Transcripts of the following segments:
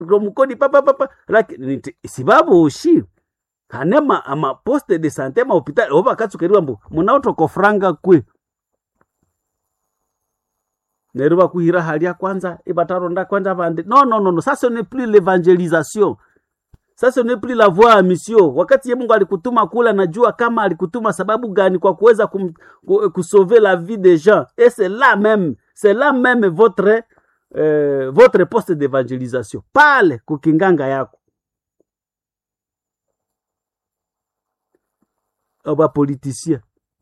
mukodi papapapa lakini sibabushi hane ma, ama poste de sante ma hopital oba katsukeriwa mbu munaotoko franga kwe neryo bakuhira halya kwanza ibataronda kwanza bande no no no no ça ce n'est plus l'évangélisation ça ce n'est plus la voie à mission wakati ye mungu alikutuma kula najua kama alikutuma sababu gani kwa kuweza kum, kusauver la vie des gens et c'est là même c'est là même votre euh, votre poste d'évangélisation pale kukinganga yako bapolitisien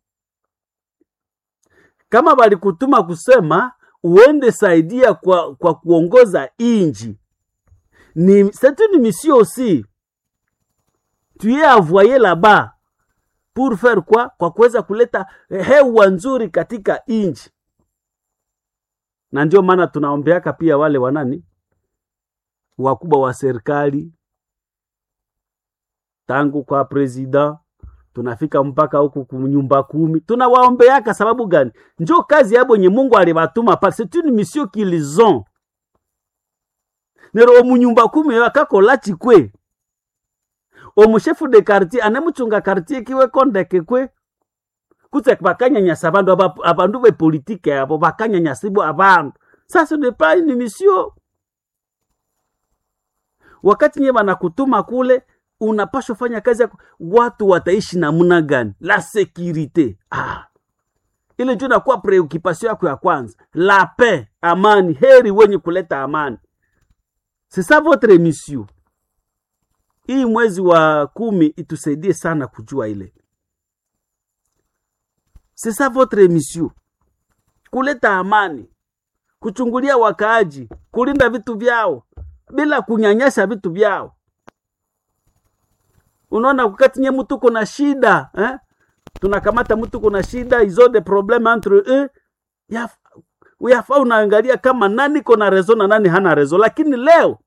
kama balikutuma kusema uende saidia kwa, kwa kuongoza inji ni c'est une mission aussi tu es envoyé là-bas pour faire quoi kwa kuweza kuleta hewa nzuri katika inji na ndio maana tunaombeaka pia wale wanani wakubwa wa serikali tangu kwa president tunafika mpaka huku kunyumba kumi tunawaombeaka sababu gani njo kazi yabo nye mungu alibatuma pale c'est une mission qu'ils ont nero omunyumba kumi akakola chikwe omushefu de quartier anemuchunga quartier kiwe kondeke kwe kutse bakanyanyasa abandu abandu bepolitike abo bakanyanyasibwa abandu sasa ne pas une mission wakati nye banakutuma kule unapashwa fanya kazi yako watu wataishi namna gani la securite ah. ile ndio inakuwa preoccupation yako ya kwanza la paix amani heri wenye kuleta amani c'est ça votre mission hii mwezi wa kumi itusaidie sana kujua ile c'est ça votre mission kuleta amani kuchungulia wakaaji kulinda vitu vyao bila kunyanyasa vitu vyao unaona wakati nye mtu kuna shida eh? tunakamata mtu kuna shida izo de probleme entre eux yaf, yafaa unaangalia kama nani kona rezo na nani hana rezo lakini leo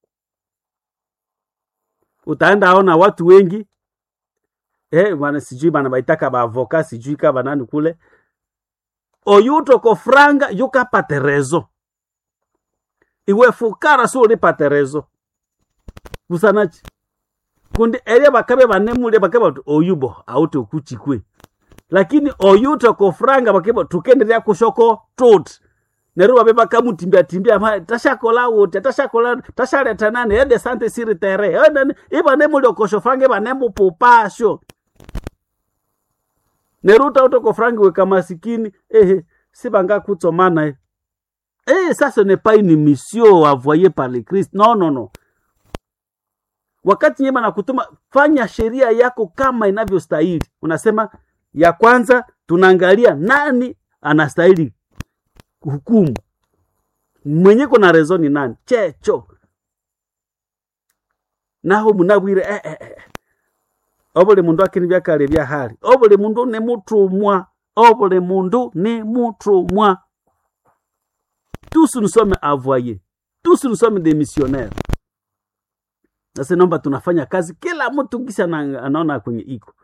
utaenda aona watu wengi eh, bana sijui bana baitaka baavoka sijui ka banani kule oyutoko franga yukapate rezo iwe fukara so ulipate rezo busanachi kundi eria bakabe banemule bakaba bati oyubo aute okuchikwe lakini oyuto ko franga bakeba tukenderea kushoko tot neru babe bakamutimbia timbia ma tashakola wote tashakola tashaleta nane ede sante siri tere ede iba nemule okosho franga iba nemu popasho neru tauto ko franga weka masikini ehe sibanga kutsomana eh eh ça ce n'est pas une mission envoyée par le Christ non non non wakati nyema na kutuma fanya sheria yako kama inavyostahili unasema ya kwanza tunaangalia nani anastahili hukumu mwenye kuna rezo ni nani checho naho munabwire eh, eh, eh. obuli mundu akini byakale bya hali obuli mundu ni mutumwa obuli mundu ni mutumwa tous nous sommes envoyés tous nous sommes des missionnaires sasa naomba tunafanya kazi kila mtu kisa anaona kwenye iko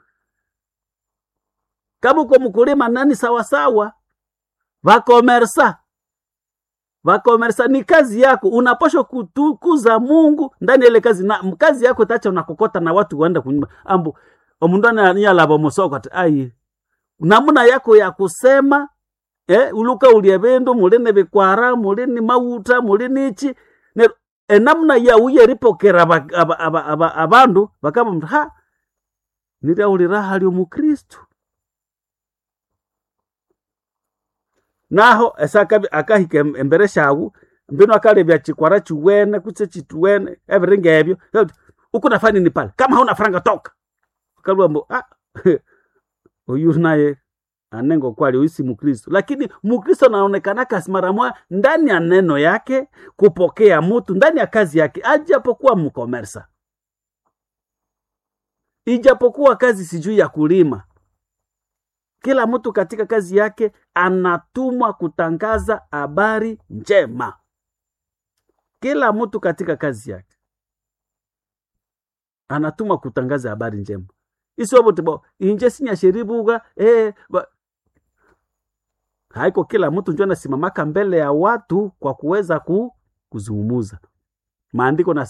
kama uko mkulima nani sawasawa vakomersa vakomersa ni kazi yako unapashwa kutukuza mungu ndani ile kazi na kazi yako tacha unakokota na watu waenda kunyuma ambu omundu aniyalava musoko ati ai namuna yako ya kusema eh, uluka ulie bindu mulini bikwara mulini mauta mulini ichi enamuna yauye ripokera abandu bakaba mtu ha niryaulira hali omukristu naho esaka akahika embere shawu mbino akalebya chikwara chiwene kutse chituwene ebiringa ebyo ukunafanya nini pale kama hauna franga toka kalwa mbo ah oyu naye anengo kwali uisi mukristo lakini mukristo anaonekanaka mara moja ndani ya neno yake kupokea mutu ndani ya kazi yake ajapokuwa mkomersa ijapokuwa kazi sijui ya kulima kila mtu katika kazi yake anatumwa kutangaza habari njema kila mtu katika kazi yake anatumwa kutangaza habari njema isobotebo inje sinyasheribuga eh, ba... haiko kila mtu njo anasimamaka mbele ya watu kwa kuweza ku, kuzungumuza maandiko